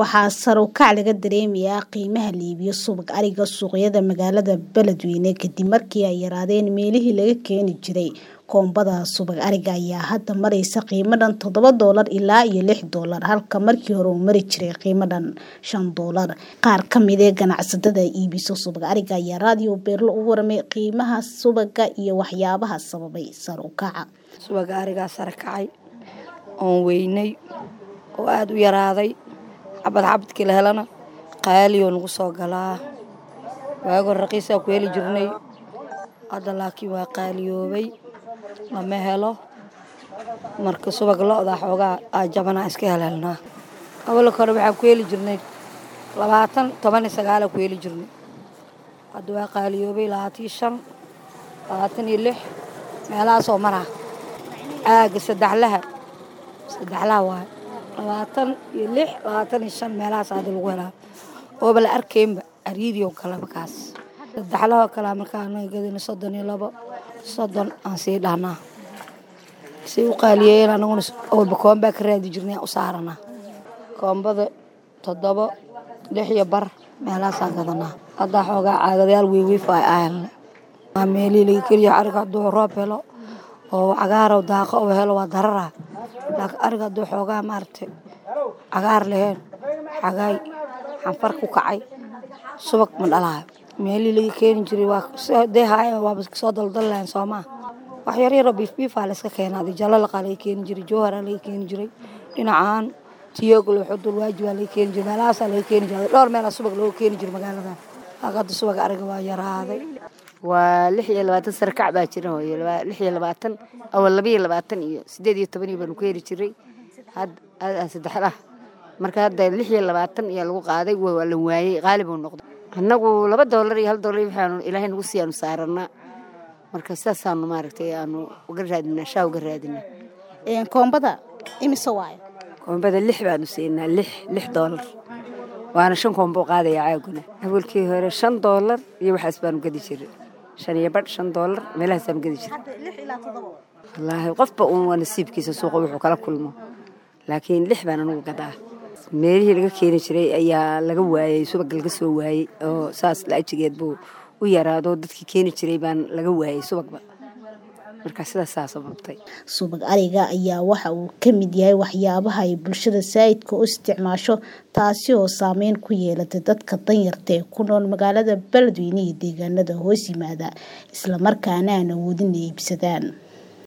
waxaa sare u kac laga dareemayaa qiimaha la iibiyo subag ariga suuqyada magaalada beledweyne kadib markii ay yaraadeen meelihii laga keeni jiray koombada subag ariga ayaa hadda mareysa qiimo dhan toddoba doolar ilaa iyo lix doolar halka markii hore uu mari jiray qiimo dhan shan doolar qaar ka mid ee ganacsatada iibiso subag ariga ayaa raadiyo beerlo u waramay qiimaha subaga iyo waxyaabaha sababay sare u kaca subaga arigaa sare kacay oon weynay oo aada u yaraaday xabad xabadkii la helana qaalioo nagu soo galaa waagoo raqiisaa ku heli jirnay hadda laakiin waa qaaliyoobay lama helo marka subag lo-da xoogaa aa jabanaa iska helhelnaa awalka hore waxaan ku heli jirnay labaatan toban iyo sagaalaa ku heli jirnay hadda waa qaaliyoobay labaatan iyo shan labaatan iyo lix meelahaasoo maraa caaga saddexlaha saddexlaha waay labaatan iyo lix labaatan iyo shan meelahaas hadda lagu helaa ooba la arkaynba ariidio kaleba kaas saddexlahoo kalea markaa anaga gadina soddon iyo labo soddon aan sii dhahnaa say u qaaliyeeyeen anaguna walba koombaa ka raadi jirnay aan u saaranaa koombada toddobo lix iyo bar meelahaasaa gadanaa haddaa xoogaa caagadayaal weyweyfa ay ahelne waa meelihii laga keliya ariga hadduu roob helo oo cagaaro daaqo oo helo waa darara laakiin ariga hadduu xoogaa maaragtay cagaar laheen xagaay xanfar ku kacay subag ma dhalaayo meelihii laga keeni jiray waa dee haaya waaba soo daldal lahayn soomaa wax yaryaroo biifbiifaa layska keenaa jalalaqa laga keeni jiray jowharaa laga keeni jiray dhinacaan tiyoglo xudul waajibaa laga keeni jiray meelahaasaa laga keeni jiray dhowr meelaa subag looga keeni jiray magaaladan laakiin hadda subag ariga waa yaraaday waa lix iyo labaatan sare kac baa jira hooyo lix iyo labaatan awal laba iyo labaatan iyo siddeed iyo toban iyo baanu ku heli jiray hadda saddexlah marka hadda lix iyo labaatan ayaa lagu qaaday waa la waayey qaali buu noqday annagu laba doolar iyo hal doolar waxaanu ilaahay nagu sii aanu saaranaa marka sidaasaanu maaragtay aanu uga raadinaa shaa uga raadinaa koombada imise waayo koombada lix baanu siinaa lix lix doolar waana shan koombo qaadaya caaguna awalkii hore shan doolar iyo waxaas baanu gadi jiray shan iyo badh shan doolar meelahaasaanu gadi jiray wallaahi qofba uun waa nasiibkiisa suuqa wuxuu kala kulmo laakiin lix baan anugu gadaa meelihii laga keeni jiray ayaa laga waayey subag laga soo waayey oo saas laajigeed buu u yaraado dadkii keeni jiray baan laga waayey subagba marka sidaasaa sababtay subag ariga ayaa waxa uu ka mid yahay waxyaabaha ay bulshada saa'idka u isticmaasho taasi oo saameyn ku yeelatay dadka danyarta ee ku nool magaalada beledweyne iyo deegaanada hoos yimaada islamarkaana aan awoodin ay iibsadaan